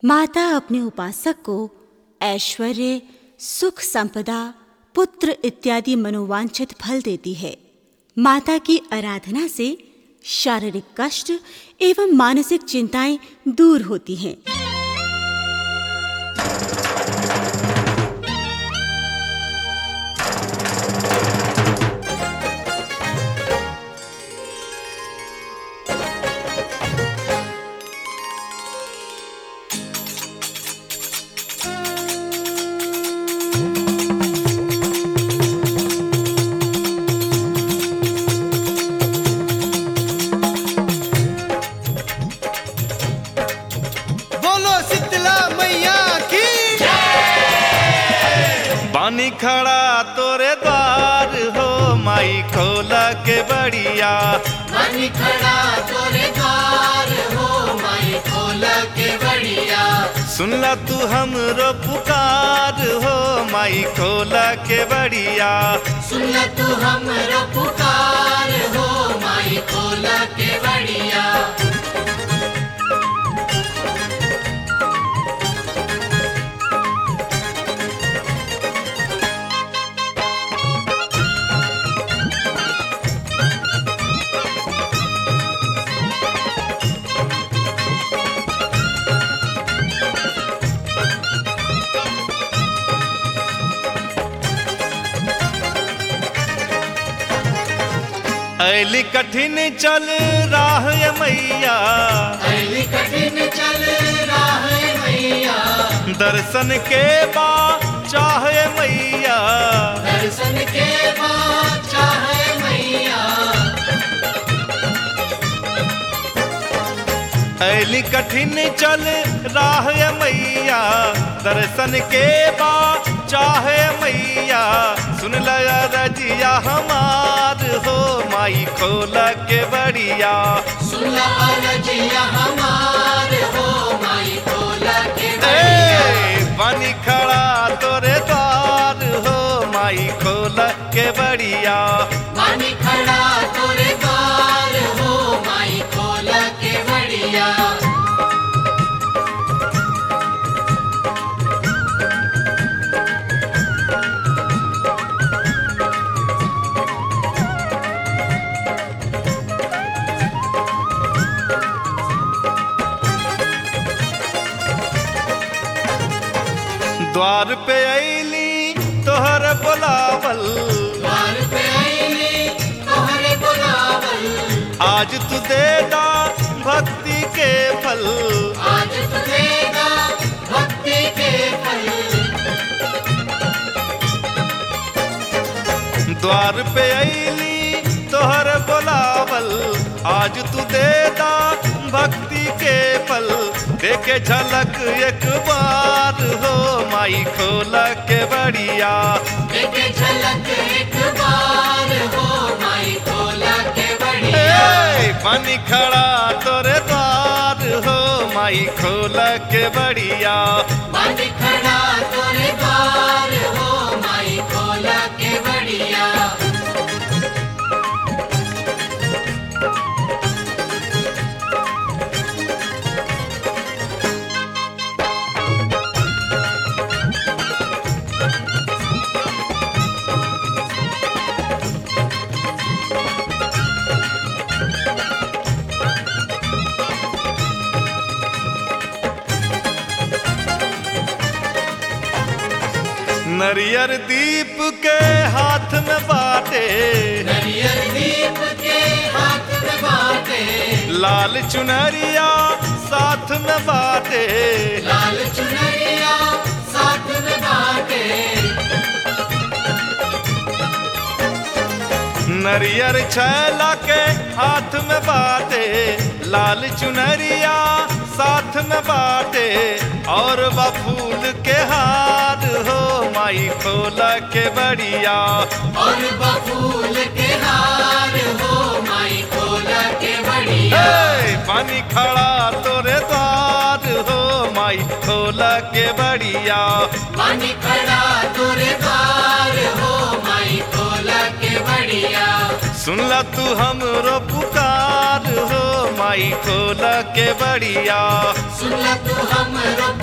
माता अपने उपासक को ऐश्वर्य सुख संपदा पुत्र इत्यादि मनोवांछित फल देती है माता की आराधना से शारीरिक कष्ट एवं मानसिक चिंताएं दूर होती हैं बोलो शीतला मैया की बानी खड़ा तोरे द्वार हो माई खोला के बढ़िया मनी खड़ा तोरे द्वार हो माई खोल के बढ़िया सुनला तू हमरो पुकार हो माई खोला के बढ़िया सुन ल तू हमरो पुकार हो माई खोल के बढ़िया ऐली कठिन चल राह ये मैया ऐली कठिन चल राह मैया दर्शन के बा चाहे मैया दर्शन के बाद चाहे मैया ऐली कठिन चल राह ये मैया दर्शन के बा चाहे मैया सुन लया रजिया हमार हो माई खोला के बढ़िया सुन ल अरजिया हमार हो माई खोल के बढ़िया ए पानी खड़ा तोरे द्वार हो माई खोला के बढ़िया पानी खड़ा तोरे द्वार हो माई खोल के बढ़िया द्वार पे ऐली तोहर बुलावल द्वार पे आईली तोहरे बुलावल आज तू देदा भक्ति के फल आज तुझेगा भक्ति के फल द्वार पे ऐली तोहर बुलावल आज तू देदा भक्ति के फल देखे झलक एक बार हो माई खोला के बढ़िया देखे झलक एक बार हो माई खोल के बढ़िया ए, पानी खड़ा तोरे द्वार हो माई खोला के बढ़िया पानी खड़ा तोरे द्वार हो माई खोल के बढ़िया नरियर दीप के हाथ में बाटे नरियर दीप के हाथ में बाटे लाल चुनरिया साथ में बाटे लाल चुनरिया साथ में बाटे नरियर छैला के हाथ में बाटे लाल चुनरिया साथ में बाटे और बफूल के हार हो माई खोला के बढ़िया और बफूल के हार हो माई खोल के बढ़िया ए, पानी खड़ा तोरे द्वार हो माई खोला के बढ़िया पानी खड़ा तोरे द्वार हो माई खोल के बढ़िया सुनला तू हमरो पुकार हो माई खोला के बड़िया सुन ला तू हमरो